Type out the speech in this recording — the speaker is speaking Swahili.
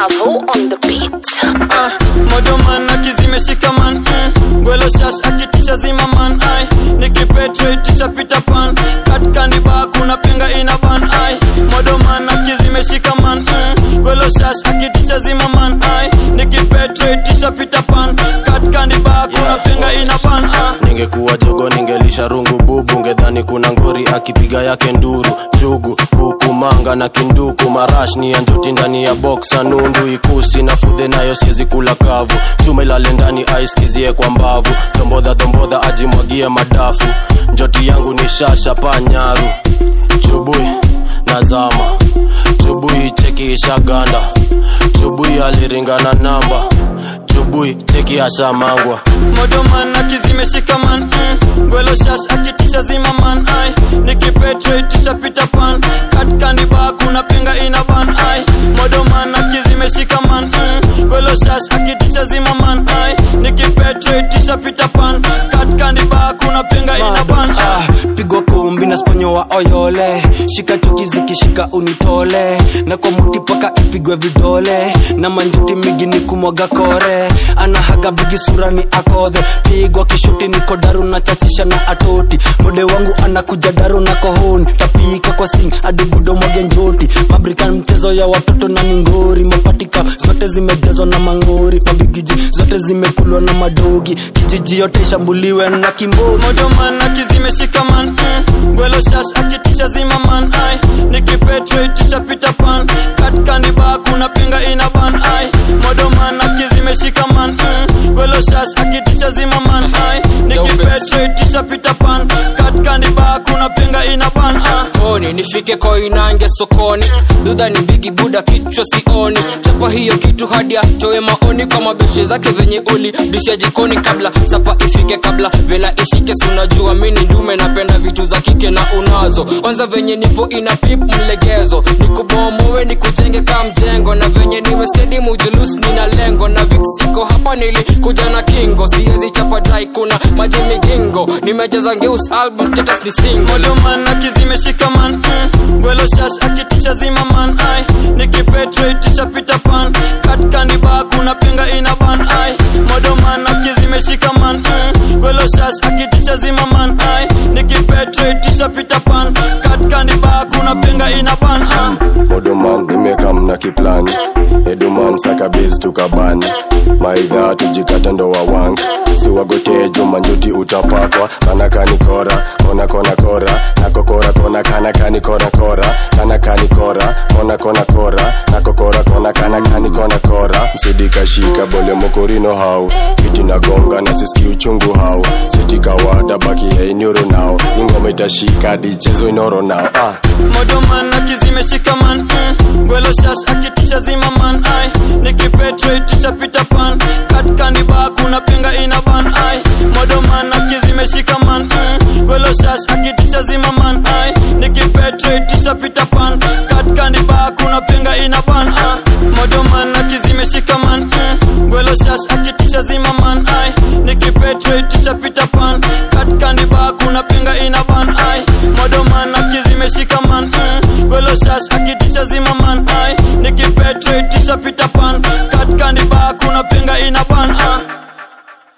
Mavo on the beat. Ah, modoman akizimeshika man mm. gwelo shash akitisha zima man ai nikipetreticha pita pan katkandi ba kuna penga ina ban ai modoman akizimeshika man mm. gwelo shash akitisha zima man ai nikipetreticha pita pan katkandi ba kuna penga ina ban ah. ningekuwa jogo ningelisha rungu bubu ngedhani kuna ngori akipiga yake nduru jugu kuku manga na kinduku marash ni ya njoti ndani ya boksa nundu ikusi na fudhe nayo siezi kula kavu chuma ilale ndani aiskizie kwa mbavu dombodha dombodha ajimwagie madafu njoti yangu ni shasha panyaru chubui nazama chubui cheki ishaganda chubui aliringana namba chubui cheki ashamangwa modoman akizimeshika man mm. gwelo shash akitisha zima man ai nikipetreticha pita pan katkandi ba kuna penga ina ban ai modoman akizimeshika man mm. gwelo shash akitisha zima man ai nikipetreticha pita pan katkandi ba kuna penga ina ban ai Ah, pigwa kumbi na sponyo wa oyole shika chuki zikishika unitole na kwa muti paka ipigwe vidole na manjuti migi ni kumwaga kore anahaga bigi sura ni akodhe pigwa kishuti niko daru na chachisha na atoti mode wangu anakuja daru na kohoni tapika kwa sing adibudo mwage njoti mabrikan mchezo ya watoto na ningori mapatika zote zimejazwa na mangori mabigiji zote zimekulwa na madogi kijiji yote ishambuliwe na kimbogi modoman akizimeshika man mm. gwelo shash akitisha zima man ai nikipetreticha pita pan katkandi ba kuna penga ina ban ai modoman akizimeshika man mm. gwelo shash akitisha zima man ai nikipetreticha pita pan katkandi ba kuna penga ina ban ai koni nifike koinange sokoni dudha ni bigi buda kichwa sioni chapa hiyo kitu hadi atoe maoni kwa mabeshe zake venye uli disha jikoni kabla sapa ifike kabla vela ishike sunajua mini ndume napenda vitu za kike na unazo kwanza venye nipo ina pip mlegezo nikubomowe nikujenge ka mjengo na venye niwe stedi mujulus nina lengo na vix iko hapa nilikuja na kingo siezi chapa dai kuna maji migingo nimejaza ngeus album status ni single modoman akizimeshika man mm. gwelo shash akitisha zima man ai nikipetreticha pita pan katkandi ba kuna penga ina ban ai modoman akizimeshika man mm. gwelo shash akitisha zima man ai nikipetreticha pita pan katkandi ba kuna penga ina ban ai modoman nimekam na kiplani eduman sakabezi tukabani maidha tujikata ndo wawang siwagotejo manjuti utapakwa kanakani kora kona kona kora nakokora kona kanakani kona kora kanakani kora kona kona kora nakokora kona kanakani kona kora msidikashika bole mokorino hau kiti nagonga na siski uchungu hau sitikawada baki yainyuro nao ingoma itashika dichezo inoro nao ah. modoman akizimeshika man mm. gwelo shash akitisha zima man ai nikipetreticha pita pan katkandi ba kuna penga ina ban ai modoman akizimeshika man mm. gwelo shash akitisha zima man ai nikipetreticha pita pan katkandi ba kuna penga ina ban ai modoman akizimeshika man mm. gwelo shash akitisha zima man ai nikipetreticha pita pan katkandi ba kuna penga ina ban ai modoman akizimeshika man mm. gwelo shash akitisha zima man ai nikipetreticha pita pan katkandi ba kuna penga ina ban ai